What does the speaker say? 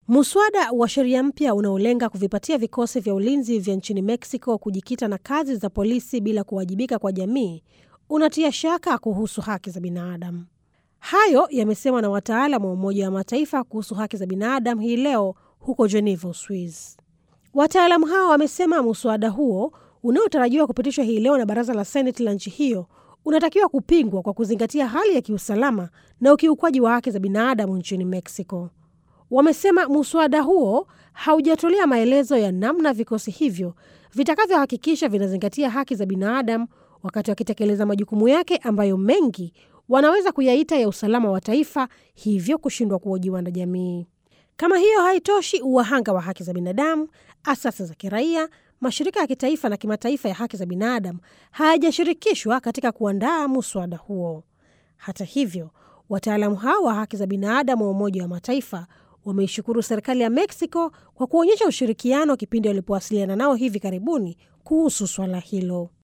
Muswada wa sheria mpya unaolenga kuvipatia vikosi vya ulinzi vya nchini Mexico kujikita na kazi za polisi bila kuwajibika kwa jamii unatia shaka kuhusu haki za binadamu. Hayo yamesemwa na wataalam wa Umoja wa Mataifa kuhusu haki za binadamu hii leo huko Geneva, Uswizi. Wataalamu hao wamesema muswada huo unaotarajiwa kupitishwa hii leo na baraza la Seneti la nchi hiyo unatakiwa kupingwa kwa kuzingatia hali ya kiusalama na ukiukwaji wa haki za binadamu nchini Mexico. Wamesema muswada huo haujatolea maelezo ya namna vikosi hivyo vitakavyohakikisha vinazingatia haki za binadamu wakati wakitekeleza majukumu yake ambayo mengi wanaweza kuyaita ya usalama wa taifa, hivyo kushindwa kuhojiwa na jamii. Kama hiyo haitoshi, wahanga wa haki za binadamu, asasi za kiraia, mashirika ya kitaifa na kimataifa ya haki za binadamu hayajashirikishwa katika kuandaa muswada huo. Hata hivyo, wataalamu hao wa haki za binadamu wa Umoja wa Mataifa wameishukuru serikali ya Mexico kwa kuonyesha ushirikiano kipindi walipowasiliana nao hivi karibuni kuhusu swala hilo.